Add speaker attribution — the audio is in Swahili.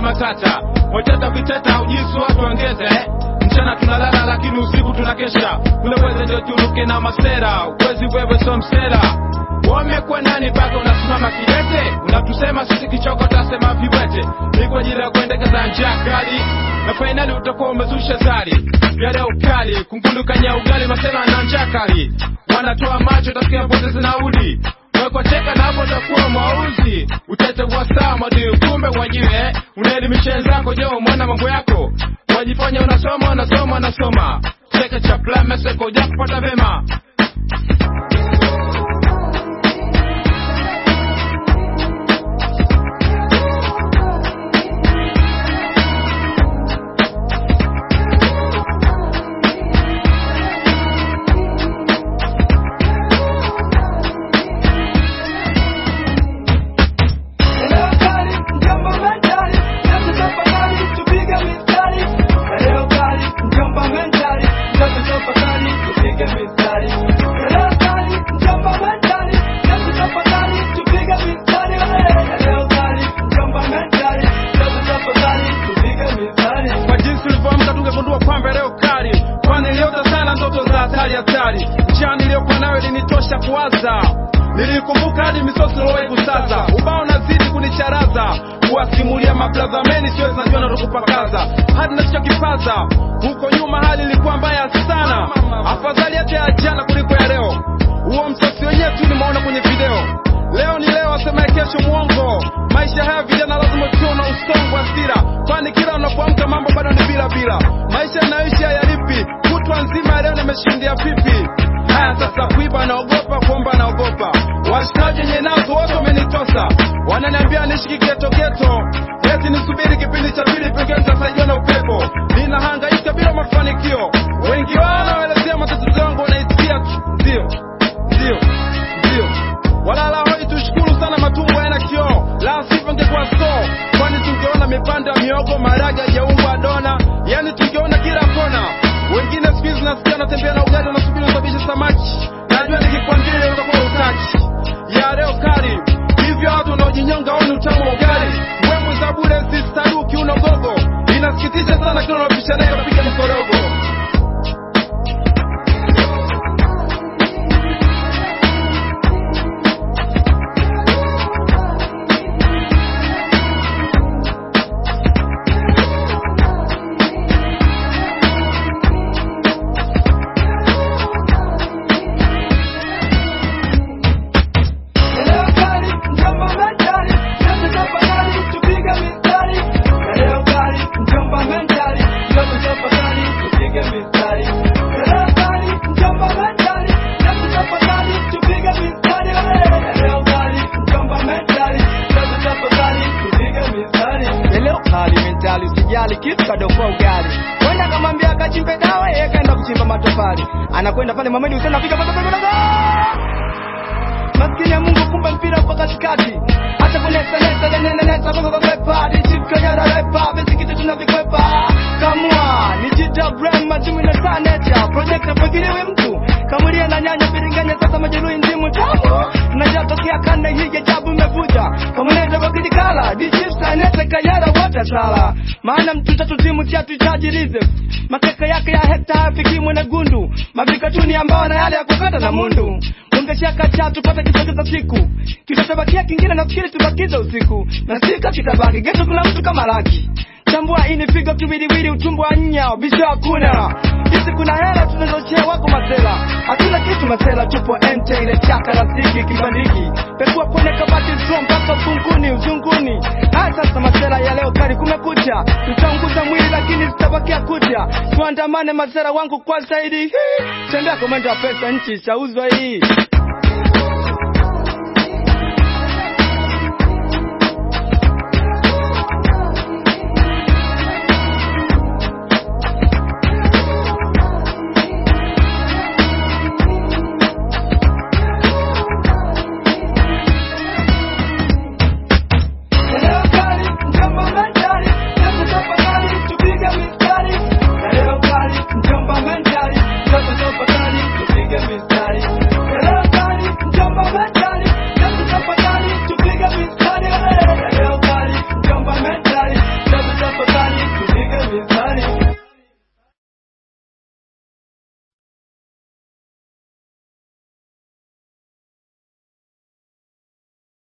Speaker 1: matata wachata viteta ujisu watu ongeze mchana tunalala lakini usiku tunakesha unaweza ndio turuke na masera uwezi wewe so msera wamekuwa nani mpaka unasimama kidete unatusema sisi kichoko tasema viwete ni kwa ajili ya kuendekeza njia kali na fainali utakuwa umezusha zari yale ukali kungundukanya ugali masema na njia kali wanatoa macho tasikia potezi nauli wekwa cheka na hapo utakuwa mwauzi utete wasaa madii kumbe wenyewe unaelimisha wenzako je umwana mambo yako wajifanya unasoma unasoma unasoma cheka cha plameseko uja kupata vema
Speaker 2: Eneo kali, mjomba mentali, sasa tafadhali tupige mistari. Eneo kali, mjomba mentali, sasa tafadhali tupige mistari. Eneo kali, mjomba mentali, sasa tafadhali tupige mistari. Eneo kali, mjomba mentali, sasa tafadhali tupige mistari.
Speaker 1: kwa jinsi ulivyoamka tungegundua kwamba leo kali kwani niliota sana ndoto za hatari hatari njia niliyokuwa nayo ilinitosha kuwaza nilikumbuka hadi misosi lowai kusaza ubao nazidi kunicharaza kuwasimulia mabradha meni siwezi najua natokupakaza hadi nachokipaza huko nyuma hali ilikuwa mbaya sana afadhali hata ya jana kuliko ya leo huo msosi wenyewe tu nimeona kwenye video leo ni leo asemaye kesho mwongo maisha haya vijana lazima tuwe na usongo wa hasira kwani kila unapoamka mambo bado ni bila bila maisha yanayoishi hayalipi kutwa nzima ya leo nimeshindia pipi haya sasa kuiba naogopa kuomba naogopa washikaji wenye nazo wote wamenitosa wananiambia nishiki geto geto eti nisubiri kipindi cha pili pengine nitasaidiwa na upepo ninahangaika bila mafanikio wengi wao wanaelezea matatizo yangu wanaisikia tu ndio ndio ndio walala hoi tushukuru sana matumbo yana kioo la sivyo ingekuwa so kwani tungeona mipanda ya miogo maraga jaungwa dona yani tungeona kila kona wengine siku hizi nasikia natembea na ugali wanasubiri usabishe samaki najua nikikwambia leo utakuwa utaki ya leo kali hivyo watu wanaojinyonga oni utamu wa ugali mbwembwe za bure sistaruki unogogo inasikitisha sana kila unapisha naye unapiga mkorogo
Speaker 2: Eneo kali, mjomba mentali, sasa tafadhali tupige mistari. Eneo kali, mjomba mentali, sasa tafadhali tupige mistari. Eneo kali, mjomba mentali, sasa tafadhali tupige mistari. Eneo kali, mjomba mentali, sasa tafadhali tupige mistari. Eneo kali mentali, usijali kitu kadokoa ugali. Kwenda kamwambia akachimbe dawa, yeye kaenda kuchimba matofali. Anakwenda pale Mamedi Hussein afika pale pale pale maskini ya Mungu kumbe mpira uko katikati acha kunesa nesa nene nesa kwa kwa pepa dichika ya repa basi kitu tunavikwepa kamua ni jita brand majumi na sanecha project napangiliwe mtu kamulia na nyanya biringanya sasa majeruhi ndimu tamu tunajatokea kanda hii ya jabu imevuja kamuneza kwa kidikala dichisa nesa kanyara wote sala maana mtu tatu timu chatu chaji reserve makeka yake ya hekta hafikimwe na gundu mavikatuni ambao na yale ya kukata na mundu ungeshaka cha tupate kitokeza siku kitabakia kingine nafikiri tubakiza usiku na sika kitabaki geto kuna mtu kama laki chambua ini figo kiwiliwili utumbo wa nya bisho hakuna hizi kuna hela tunazochea wako masela hatuna kitu masela tupo ente ile chaka rafiki kibandiki pekua kwenye kabati zro mpaka ufunguni uzunguni haya sasa masela ya leo kari kumekucha tutaunguza mwili lakini zitabakia kucha tuandamane masela wangu kwa zaidi tembea komenda wa pesa nchi chauzwa hii